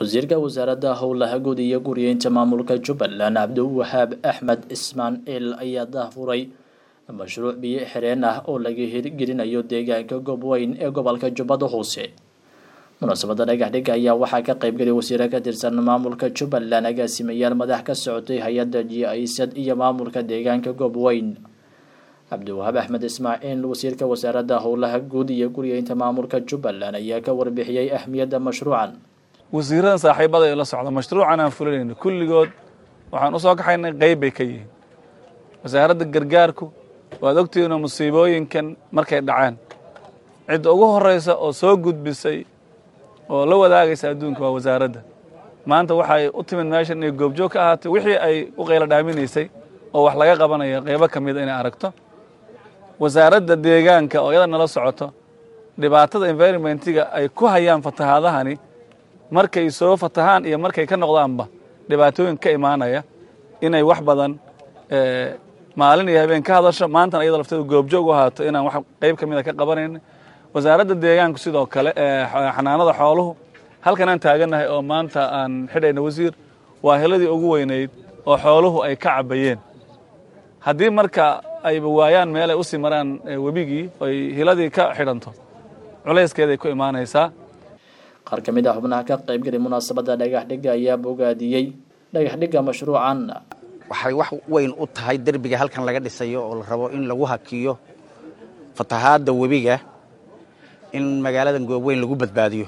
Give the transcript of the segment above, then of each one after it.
wasiirka wasaaradda howlaha guud iyo guriyeynta maamulka jubbaland cabdiwahaab axmed ismaaciil ayaa daahfuray mashruuc biyo xireen ah oo laga hirgelinayo deegaanka goobweyn ee gobolka jubbada hoose munaasabadda dhagaxdhigga ayaa waxaa ka qaybgelay wasiiro ka tirsan maamulka jubbaland agaasimayaal madax ka socotay hay-adda jiaisad iyo maamulka deegaanka goobweyn cabdiwahaab axmed ismaaciil wasiirka wasaaradda howlaha guud iyo guriyeynta maamulka jubbaland ayaa ka warbixiyey ahmiyadda mashruucan wasiiradan saaxiibada ee la socda mashruucan aan fulinayno kulligood waxaan usoo kaxaynay qeyb bay ka yihiin wasaaradda gargaarku waad ogtihiinoo musiibooyinkan markay dhaceen cidda ugu horeysa oo soo gudbisay oo la wadaagaysa adduunka waa wasaaradda maanta waxay u timid meeshan inay goobjoog ka ahaatay wixii ay u qaylo dhaaminaysay oo wax laga qabanaya qeybo ka mida inay aragto wasaaradda deegaanka oo iyada nala socoto dhibaatada environmentiga ay ku hayaan fatahaadahani markay soo fatahaan iyo markay ka noqdaanba dhibaatooyin ka imaanaya inay wax badan maalin iyo habeen ka hadasho maantana iyada lafteeda goobjoog u ahaato inaan wax qeyb ka mida ka qabanayna wasaaradda deegaanku sidoo kale xanaanada xooluhu halkan aan taagannahay oo maanta aan xidhayna wasiir waa heladii ugu weynayd oo xooluhu ay ka cabayeen haddii marka ayba waayaan meel ay usii maraan webigii oy hiladii ka xidhanto culayskeeday ku imaanaysaa qaar ka mid ah xubnaha ka qaybgalay munaasabadda dhagaxdhigga ayaa bogaadiyey dhagaxdhigga mashruucan waxay wax weyn u tahay derbiga halkan laga dhisayo oo la rabo in lagu hakiyo fatahaadda webiga in magaaladan goobweyn lagu badbaadiyo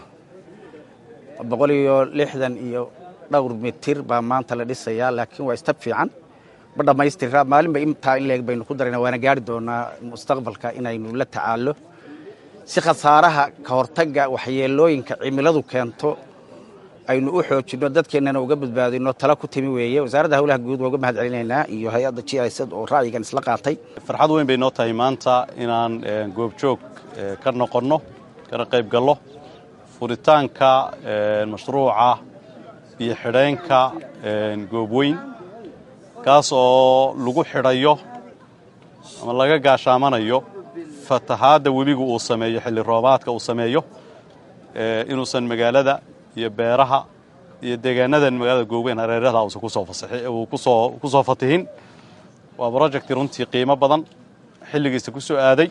boqol iyo lixdan iyo dhowr mitir baa maanta la dhisayaa laakiin waa istab fiican ma dhammaystira maalinba intaa in leeg baynu ku darayna waana gaari doonaa mustaqbalka inaynu la tacaallo si khasaaraha ka hortagga waxyeelooyinka cimiladu keento aynu u xoojinno dadkeennana uga badbaadino tala ku timi weeye wasaaradda howlaha guud waa uga mahad celinaynaa iyo hay-adda g isad oo ra'yigan isla qaatay farxad weyn bay noo tahay maanta inaan goobjoog ka noqonno kana qayb gallo furitaanka mashruuca biyo xidheenka goobweyn kaas oo lagu xidhayo ama laga gaashaamanayo fatahaadda webigu uu sameeyo xilli roobaadka uu sameeyo inuusan magaalada iyo beeraha iyo deegaanadan magaalada goobweyn hareeraha uusan kusoo ku soo fatihin waa project runtii qiimo badan xilligiisa ku soo aaday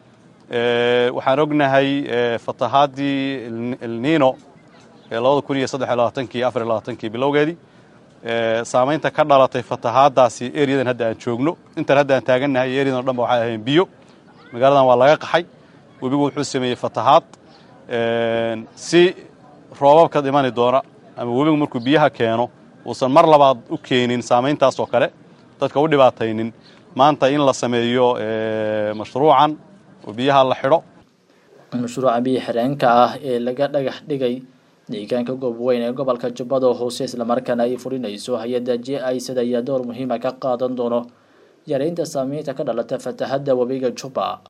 waxaan ognahay fatahaadii elnino ee labada kun iyo saddex iyo labaatankii afar iyo labaatankii bilowgeedii saamaynta ka dhalatay fatahaaddaasi eriyadan hadda aan joogno intan hadda aan taagannahay iyo eriyadan o dhan ba waxay ahayn biyo magaaladan waa laga qaxay webigu wuxuu sameeyey fatahaad si roobabka dhimani doona ama webigu markuu biyaha keeno uusan mar labaad u keenin saamayntaas oo kale dadka u dhibaataynin maanta in la sameeyo mashruucan oo biyaha la xidho mashruuca biyo xireenka ah ee laga dhagax dhigay deegaanka goobweyn ee gobolka jubbada hoose islamarkaana ay fulinayso hay-adda j isad ayaa door muhiima ka qaadan doono yareynta saameynta ka dhalata fatahadda webiga jubba